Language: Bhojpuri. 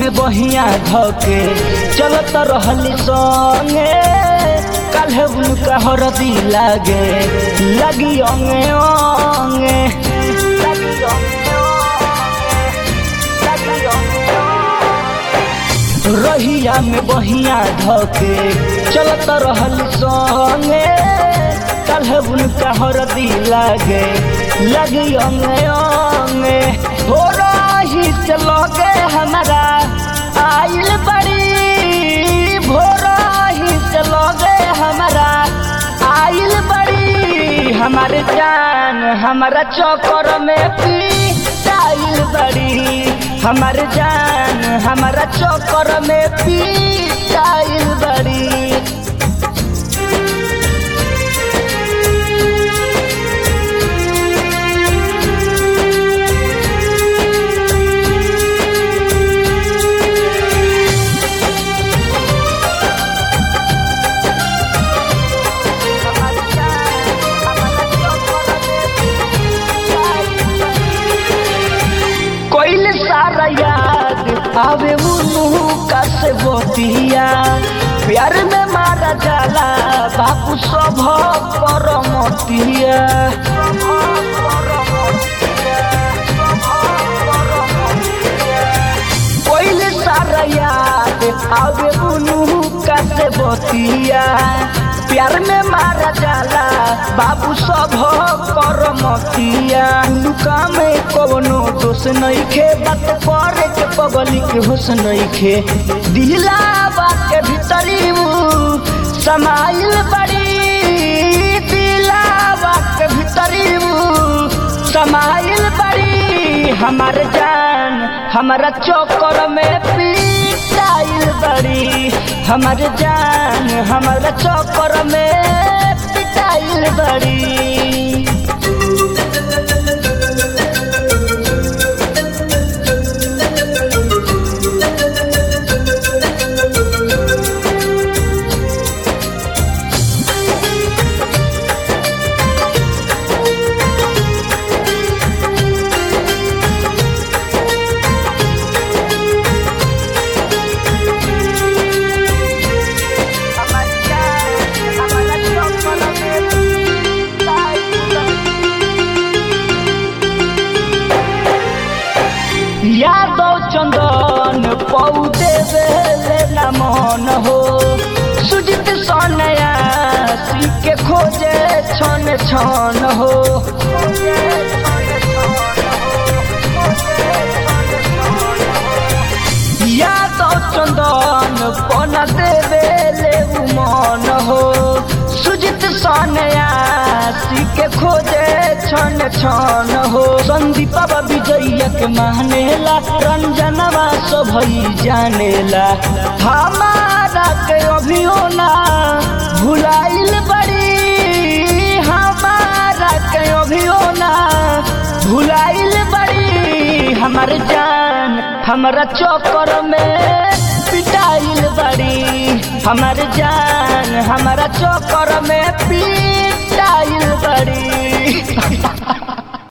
में बहिया धके चलत रहली संगे काल्हे उनका हरदी लागे लगी अंगे अंगे लगी अंगे अंगे, लगी अंगे अंगे। रहिया में बहिया धके चलत रहली संगे काल्हे उनका हरदी लागे लगी अंगे अंगे हो रही से लगे हमारा आइल बड़ी भोरही से लगे हमारा आइल बड़ी हमारे जान हमारा चौकर में पीटाइल बड़ी हमारे जान हमारा चौकर में पीटाइल बड़ी कोइल सारा याद आवे मुनु का से बोतिया प्यार में मारा जाला बापू सब परमतिया कोइल सारा याद आवे मुनु का से बोतिया प्यार में मारा जाला बाबू सब करमतिया लुका में कवनो दोष नहीं खे बात करे के पगली के होश नहीं खे दिलावा के भीतरी ऊ समाइल बड़ी दिलावा के भीतरी ऊ समाइल बड़ी हमार जान हमारा चौकर में पिटाइल बड़ी हमार जान हमारा चौकर में पिटाइल बड़ी यादव चंदन पौधे बेले न मन हो सुजित सोनया सी के खोजे छन छन हो यादव चंदन पन देवेले मन हो सुजित सोनया सी के खोजे छन छन हो संदीप विजय के मानेला रंजनवा सभई जानेला हमारा के अभियो ना भुलाइल बड़ी हमारा के अभियो ना भुलाइल बड़ी हमर जान हमारा चौकर में पिटाइल बड़ी हमर जान हमारा चौकर में पिटाइल बड़ी